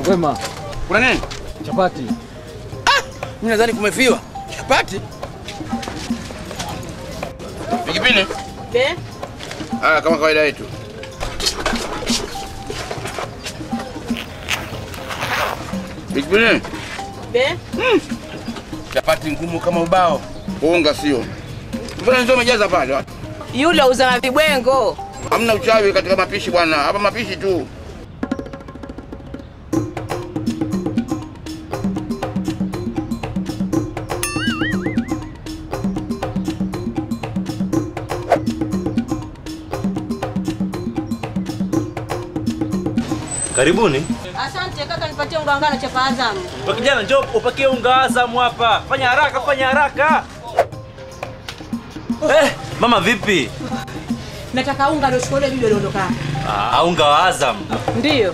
Wema, Kuna nini? chapati. Mimi nadhani kumefiwa. Chapati? Pikipini? Be, Ah, kama kawaida yetu. Pikipini? be, Chapati ngumu kama ubao. Unga sio. Mbona ndio umejaza pale? watu? yule uza vibwengo. Hamna uchawi katika mapishi bwana. Hapa mapishi tu. Karibuni. Asante kaka, nipatie unga wa ngano chapa Azamu. Kwa kijana njoo upakie unga Azam hapa. Fanya haraka, fanya haraka. Eh, mama vipi? Nataka unga ndio shule bibi aliondoka. Ah, unga wa Azam. Ndio.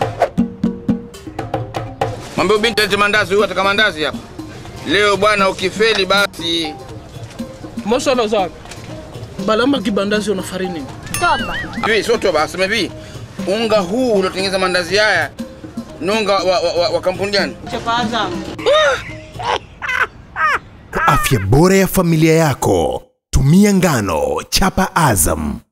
Mwambie binti alete mandazi, huyu ataka mandazi hapa. Leo bwana ukifeli basi Mashallah sana. Balama kibandazi una farini. Toba. hivi sio toba, aseme hivi. Unga huu uliotengeneza mandazi haya ni unga wa, wa, wa, wa kampuni gani? Chapa Azamu. Kwa afya bora ya familia yako, tumia ngano chapa Azam.